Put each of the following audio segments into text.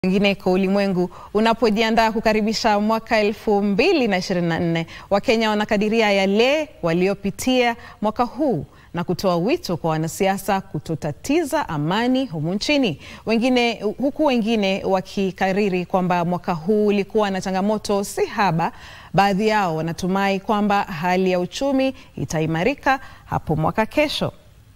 Kwingineko ulimwengu unapojiandaa kukaribisha mwaka elfu mbili na ishirini na nne Wakenya wanakadiria yale waliopitia mwaka huu na kutoa wito kwa wanasiasa kutotatiza amani humu nchini. Wengine, huku wengine wakikariri kwamba mwaka huu ulikuwa na changamoto si haba. Baadhi yao wanatumai kwamba hali ya uchumi itaimarika hapo mwaka kesho.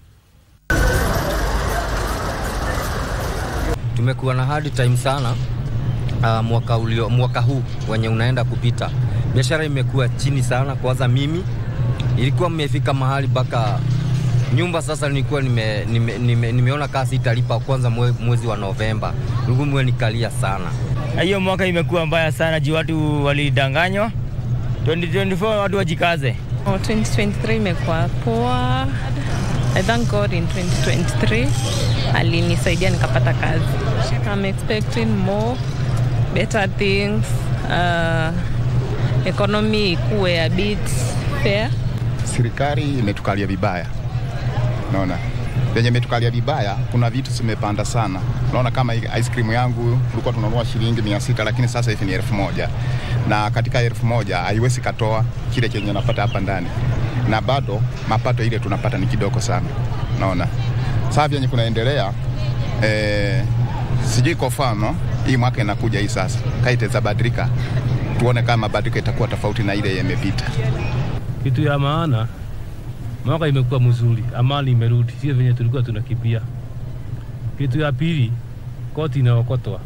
Tumekuwa na hard time sana uh, mwaka, ulio, mwaka huu wenye unaenda kupita, biashara imekuwa chini sana. Kwanza mimi ilikuwa mmefika mahali mpaka nyumba sasa nilikuwa nime, nime, nime, nimeona kazi italipa kwanza mwe, mwezi wa Novemba, nilikuwa mwe nikalia sana. Hiyo mwaka imekuwa mbaya sana juu watu walidanganywa. 2024 watu wajikaze. Oh, 2023 imekuwa poa. I thank God in 2023 alinisaidia nikapata kazi. I'm expecting more better things. Uh, economy ikuwe a bit fair. Serikali imetukalia vibaya, naona venye imetukalia vibaya, kuna vitu zimepanda sana. Unaona kama ice cream yangu tulikuwa tunanunua shilingi mia sita lakini sasa hivi ni elfu moja na katika elfu moja haiwezi katoa kile chenye napata hapa ndani, na bado mapato ile tunapata ni kidogo sana. Naona sasa vyenye kunaendelea eh, sijui kwa mfano hii mwaka inakuja hii sasa kaiteza badilika, tuone kama mabadiliko itakuwa tofauti na ile imepita. Kitu ya maana mwaka imekuwa mzuri, amani imerudi, sio venye tulikuwa tunakimbia. Kitu ya pili, koti inaokotwa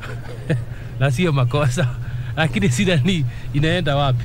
na sio makosa, lakini sida ni inaenda wapi?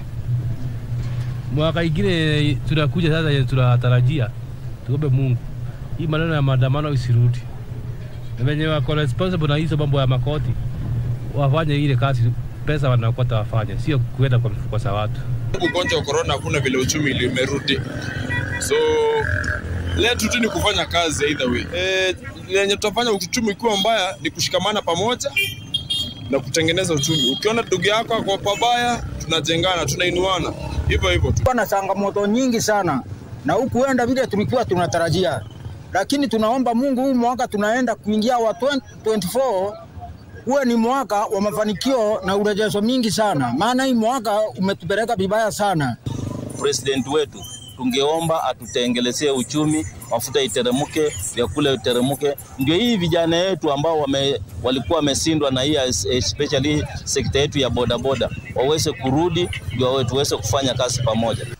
Mwaka ingine tunakuja sasa, tunatarajia tuombe Mungu hii maneno ya maandamano isirudi, na venye wako responsible na hizo mambo ya makoti wafanye ile kazi, pesa wanaokota wafanye, sio kuenda kwa mfuko za watu. Ugonjwa wa korona, hakuna vile uchumi limerudi, so letu tu ni kufanya kazi either way. Eh, lenye tutafanya uchumi ukiwa mbaya ni kushikamana pamoja na kutengeneza uchumi. Ukiona ndugu yako ako pabaya, tunajengana, tunainuana, hivyo hivyo tu. na changamoto nyingi sana na hukuenda vile tulikuwa tunatarajia, lakini tunaomba Mungu huu mwaka tunaenda kuingia wa 2024 uwe ni mwaka wa mafanikio na urejesho mingi sana, maana hii mwaka umetupeleka vibaya sana. President wetu tungeomba atutengelezee uchumi, mafuta iteremke, vyakula iteremke, ndio hii vijana yetu ambao wame, walikuwa wameshindwa na hii especially sekta yetu ya bodaboda waweze kurudi, ndio tuweze kufanya kazi pamoja.